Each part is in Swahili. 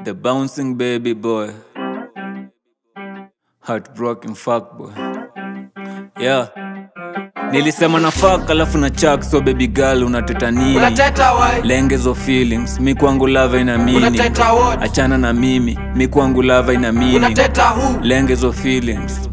The bouncing baby boy. Heartbroken fuck boy. Yeah. Nilisema na fuck alafu na chak so baby girl unateta nini? unateta wai Lengezo feelings, mi kwangu lava ina mini. unateta what Achana na mimi, mi kwangu lava ina mini. unateta who Lengezo feelings.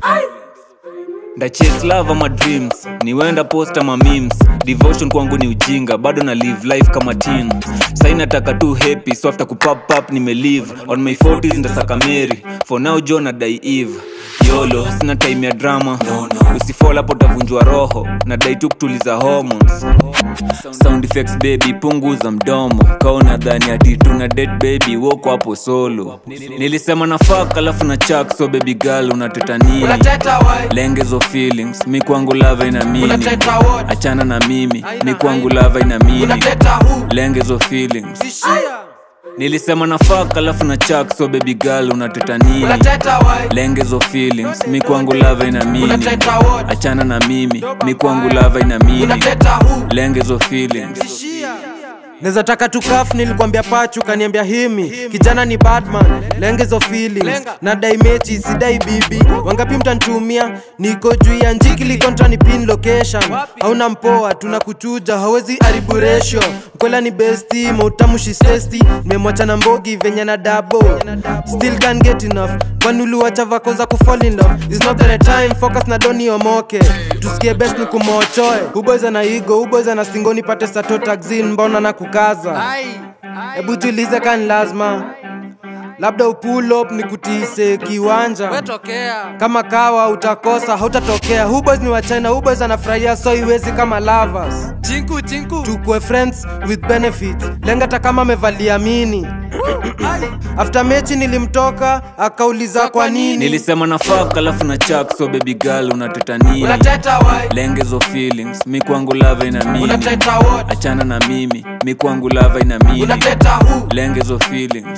ndachase love ama dreams niwenda post ama memes devotion kwangu ni ujinga bado na live life kama teen sai nataka tu happy so after kupap up nimelive on my 40s ndasaka mary for now jo na dai eve yolo sina time ya drama usifol hapo utavunjwa roho na dai tu kutuliza hormones sound effects baby punguza mdomo kaona dhani ati tuna dead baby woko hapo solo nilisema na fuck alafu na chak so baby girl unateta nini unateta wai lengezo feelings mi kwangu lava ina mini unateta what achana na mimi mi kwangu lava ina mini unateta who lengezo feelings tishia nilisema na fuck alafu na chak so baby girl unateta nini unateta wai lengezo feelings mi kwangu lava ina mini unateta what achana na mimi mi kwangu lava ina mini unateta who lengezo feelings tishia Neza taka tukaf nilikwambia pachu kaniambia himi kijana ni batman lengezo feelings Lenga. na dai mechi sidai bibi wangapi mtantumia niko juu ya njikili kontra ni pin location hauna mpoa tunakuchuja hawezi haribu ratio mkwela ni besti mautamushi sesti nimemwacha na mbogi venye na dabo still can get enough kwani uliwacha vako za kufall in love is not the right time focus na doni omoke tusikie best ni kumochoe uboyza na igo uboyza na stingoni pate sato taxin mbona na kukaza hebu jiulize kani lazima labda upull up ni kutiise kiwanja wetokea kama kawa utakosa hautatokea huboys ni wachina huboys anafurahia so iwezi kama lovers chinku chinku tukue friends with benefits lenga hata kama amevalia mini after mechi nilimtoka akauliza kwa nini nilisema na fuck alafu na chak so baby girl unateta nini unateta wai lengezo feelings mi kwangu lava ina mini unateta what achana na mimi mi kwangu lava ina mini unateta who lengezo feelings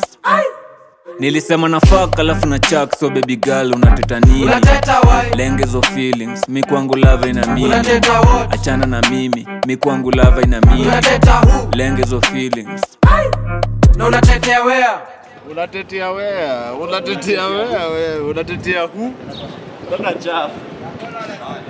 nilisema na fuck alafu na chak so baby girl unateta nini unateta wai lengezo feelings mi kwangu lava ina mini unateta what achana na mimi mi kwangu lava ina mini unateta who lengezo feelings na unatetea wea unatetea wea unatetea wea we unatetea hu tata chafu